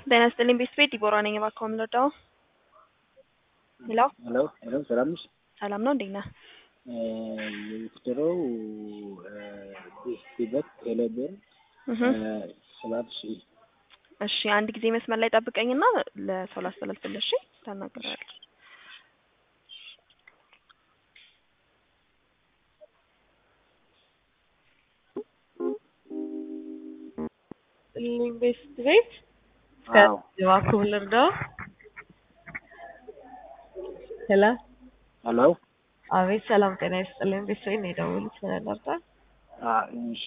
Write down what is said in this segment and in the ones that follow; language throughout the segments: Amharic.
ጤና ይስጥልኝ ቤተሰቤት ዲቦራ ነኝ። እባክዎ የምንወደው ሄሎ ሄሎ ሄሎ፣ ሰላም ነሽ? ሰላም ነው፣ እንዴት ነህ? የምትደረው ቤት ቴሌብር እህ ሰባት ሺህ እሺ፣ አንድ ጊዜ መስመር ላይ ጠብቀኝና ለሰው ላስተላልፍልህ። እሺ፣ ታናግረዋለህ። ቤት ቤት አዎ እባክዎ ልርዳው? ሄሎ ሄሎ አቤት፣ ሰላም ጤና ይስጥልኝ። ቤተሰቤት ነው የደወሉት። ምን ልርዳው? አ እሺ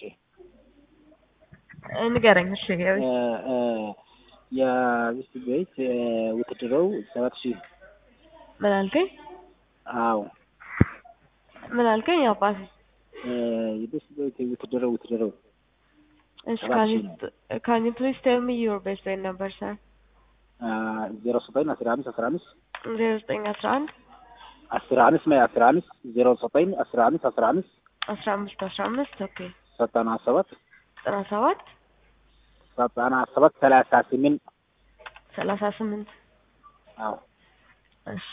ንገረኝ። እሺ እ እ የቤት ቤት ውትድረው ሰባት ሺህ ምን አልከኝ? አዎ ምን አልከኝ? አባቴ የቤት ቤት ውትድረው ውትድረው እሺ፣ ሰባት ካን ሺህ ዩ ካን ዩ ፕሊዝ ቴል ሚ ዩር ቤስት ፍሬንድ ነምበር ሰር? ዜሮ ዘጠኝ አስራ አምስት አስራ አምስት ዜሮ ዘጠኝ አስራ አንድ አስራ አምስት ማይ አስራ አምስት ዜሮ ዘጠኝ አስራ አምስት አስራ አምስት አስራ አምስት አስራ አምስት ኦኬ ዘጠና ሰባት ዘጠና ሰባት ዘጠና ሰባት ሰላሳ ስምንት ሰላሳ ስምንት አዎ እሺ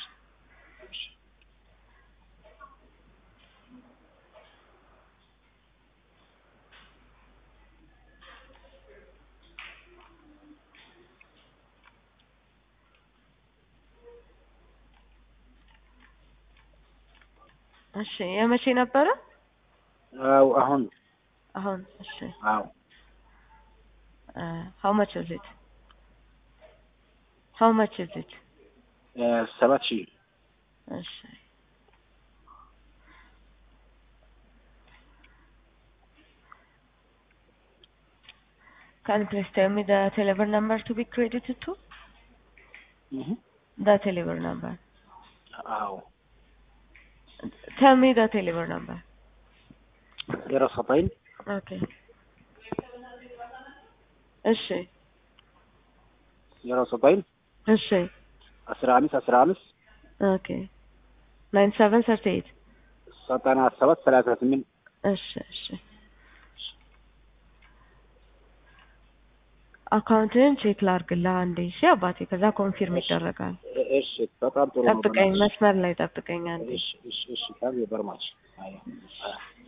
እሺ የመቼ ነበረ? አዎ አሁን አሁን እሺ አዎ how much is it? how much is it? ሰባት ሺህ እሺ Can you please tell me the telephone number to be credited to? እህ The telephone number. አዎ Tell me the telephone number. ዜሮ ዘጠኝ Okay. እሺ ዜሮ ዘጠኝ እሺ አስራ አምስት አስራ አምስት Okay. nine seven thirty eight. ዘጠና ሰባት ሰላሳ ስምንት እሺ እሺ አካውንትህን ቼክ ላድርግልህ አንዴ። እሺ አባቴ፣ ከዛ ኮንፊርም ይደረጋል። እሺ በጣም ጥሩ ነው ጠብቀኝ፣ መስመር ላይ ጠብቀኝ አንዴ። እሺ እሺ እሺ ታንክ ዩ ቨሪ ማች አይ